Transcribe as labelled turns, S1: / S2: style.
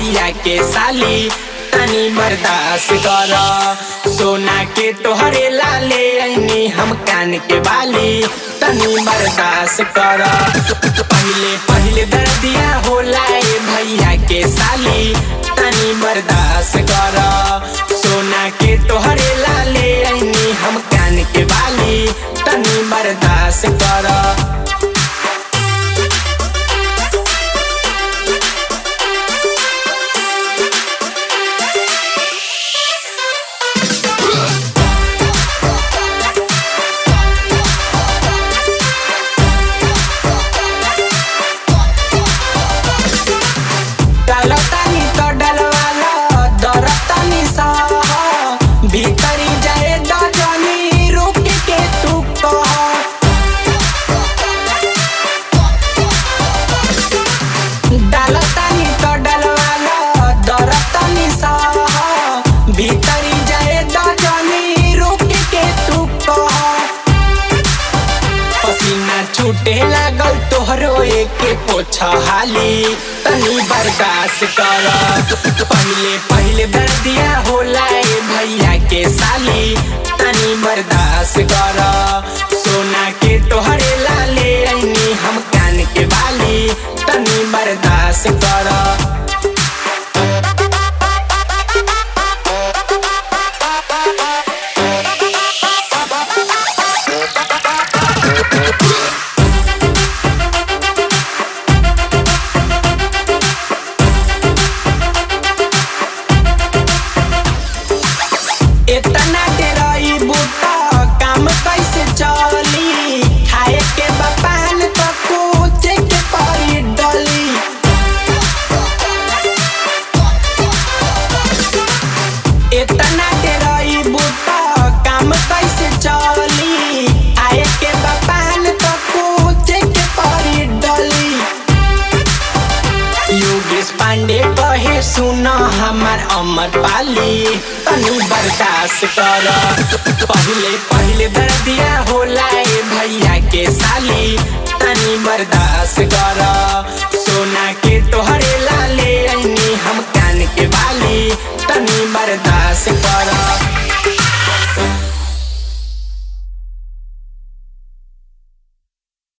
S1: भैया के साली तनी बर्दाश्त कर सोना के तोहरे लाले ऐनी हम कान के बाली तनी बर्दाश्त कर पहले पहले दर्दिया होला ए भैया के साली तनी बर्दाश्त कर सोना के तोहरे लाले ऐनी हम कान के बाली तनी बर्दाश्त कर डालतानी तो डलवाला दरतानी सह भीतरी जाए दजनी रुक के तू कह डालतानी तो डलवाला दरतानी सह भीतरी जाए दजनी रुक के तू कह पसीना छूटे लागल तोहरो एके पोछा हाली तनी बर्दाश्त कर पहले पहले दर्दिया होला ए भैया के साली तनी बर्दाश्त कर सोना के तोहरे लाले ऐनी हम कान के बाली तनी बर्दाश्त कर इतना डेराई बूटा काम कैसे चली खाए के बपान तो कुछ के परी डली इतना डेराई बूटा काम कैसे चली आए के बपान तो कुछ के परी डली योगेश पांडे कहे सुन हमार अमर पाली तनी बर्दाश्त कर पहले पहले दर्दिया होला ए भैया के साली तनी बर्दाश्त कर सोना के तोहरे लाले ऐनी हम कान के बाली तनी बर्दाश्त कर